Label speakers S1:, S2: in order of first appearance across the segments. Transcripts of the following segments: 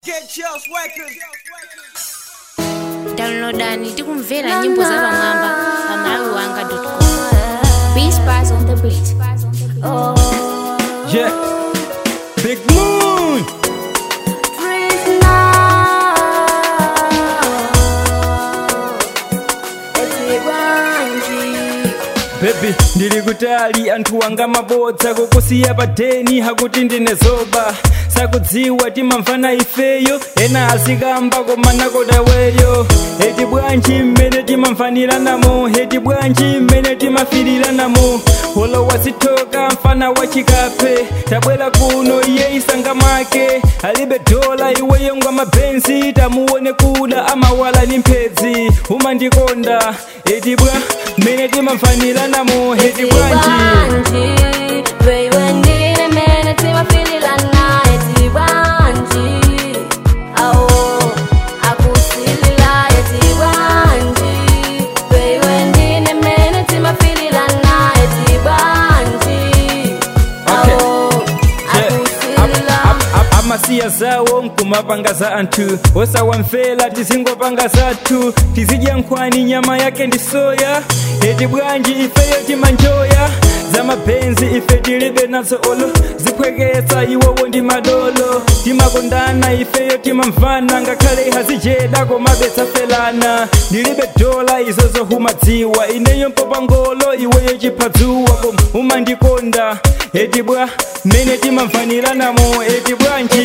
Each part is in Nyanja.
S1: Get Chels Records.
S2: downloadani tikumvera nyimbo za pamwamba pa malawi wanga com beach bars on the beat
S3: Yeah. Big Moon. Baby, ndiri kutali anthu anga mabodza kukusiya padeni hakuti ndine zoba sakudziwa timamvana ifeyo ena azikamba koma nakodaweyo eti bwanji mmene timamvaniranamo eti bwanji mmene timafiriranamo holo wazithoka mfana wachikape tabwera kuno iye isanga make alibe dola iweyo ngwa mabenzi tamuone kuda amawala ni mphedzi umandikonda eti bwa mmene timamvaniranamo eti bwanji amasiya zawo nkumapanga za anthu osawamvera tizingopanga zathu tizidya nkhwani nyama yake ndi soya eti bwanji ifeyo timanjoya za mabenzi ife tilibe nazo olo ziphweketsa iwowo ndi madolo timakondana ifeyo timamvana ngakhale hazijeda komabetsafelana ndilibe dola izo zohumadziwa ineyo mpopangolo iweyo chiphazuwa koma umandikonda eti bwa mmene timamvaniranamo eti bwanji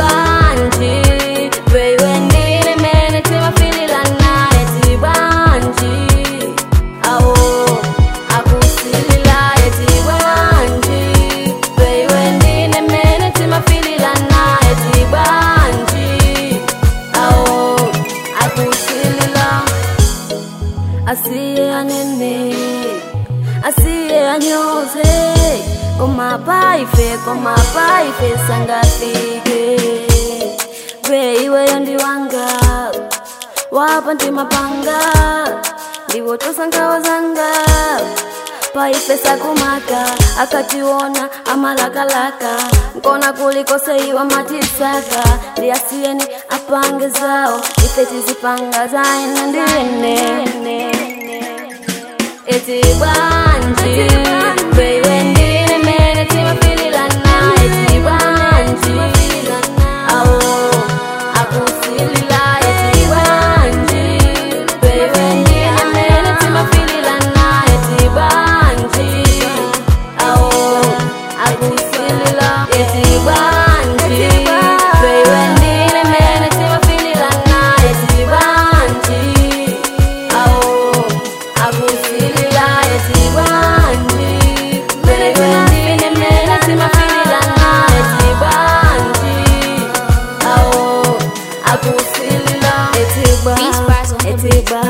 S4: asiye anene asiye anyoze komapaife komapaife sangafike beiweyo ndi wanga wapa ndimapanga ndiwotosa ngawa zanga paife sakumaka akationa amalakalaka nkona kulikose iwa matisaka ndiyasiyeni apange zawo ife tizipanga zaina ndine eti bwanji beiwe ndine mene timafililana eti bwanji awo akusilila eti bwanji beiwe ndine mene timafililana eti bwanji awo akusilila eti bwanji beiwe ndine mene timafililana eti bwanji awo akusilila eti bwanji beiwe ndine mene timafililana eti bwanji awo akusilila eti bwa
S2: Beach bars on the
S4: eti bwa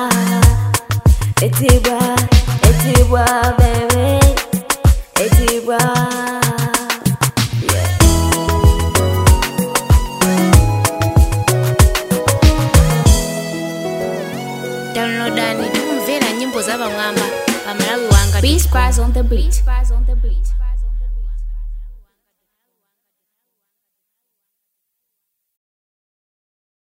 S4: eti bwa eti bwa baby eti bwa yeah.
S2: downloadani tikumvera nyimbo za pamwamba pa malawi wanga beach bars on the beat